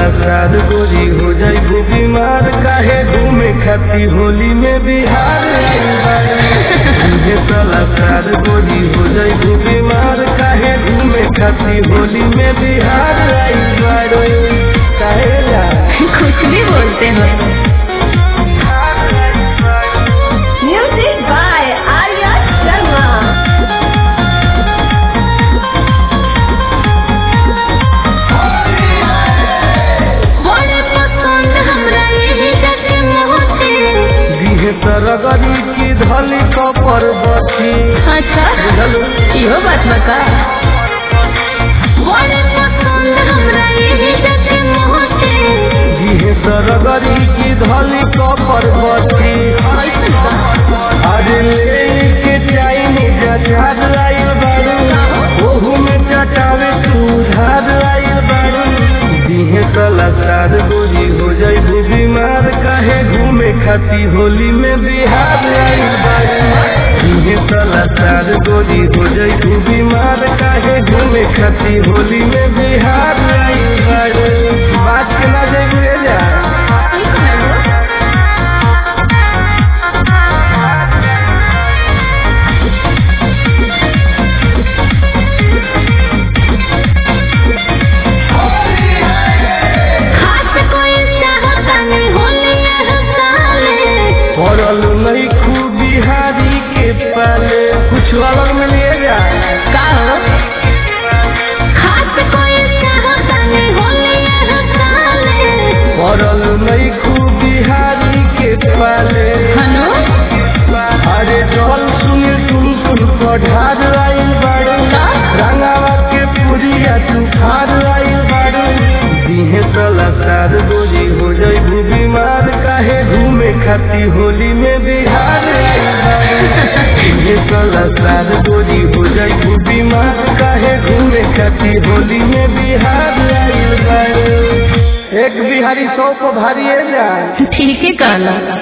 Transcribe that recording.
सलाकार गोरी हो जाई गो बीमार काहे घूमे खाती होली में बिहार आइल बाड़ी तुझे सलाकार गोरी हो जाई गो बीमार काहे घूमे खाती होली में बिहार आइल बाड़ी काहे ला कुछ भी बोलते हो म्यूजिक बाय आर्या शर्मा बड़े पसंद हमरा यही जैसे मोहते दिहे तरगरी की धली कपर बची अच्छा बुझलू इहो बात बता बड़े पसंद हमरा यही जैसे मोहते दिहे तरगरी की धली कपर बची ऐसन बा अरे लेके चाइनीज जहाज आइल बारू ओहू में चटावे सुधार आइल बारू दिहे कलाकार गोरी हो जाई भू बीमार काहे घूमे खाती होली में बिहार आइल बारू दिहे कलाकार गोरी हो जाई भू बीमार काहे घूमे खाती होली में बिहार आइल बारू बात के ना जाई रे जा खास कोई चाहता नहीं होली यह साले पड़ल नहीं खूब बिहारी के पाले कुछ अलग में ले जा का हो खास कोई चाहता नहीं होली यह साले पड़ल नहीं खूब बिहारी के पाले हनो अरे जल सुन सुन सुन पढ़ार आइल बाड़ू रंगावा के पुरिया तूफार आइल बाड़ू दिहे सलाकार गोरी हो जाई भू बीमार काहे घूमे खाती होली में बिहार आइल बाड़ू दिहे सलाकार गोरी हो जाई भू बीमार काहे घूमे खाती होली में बिहार आइल बाड़ू एक बिहारी सौ को भारी है जाए ठीक है कहला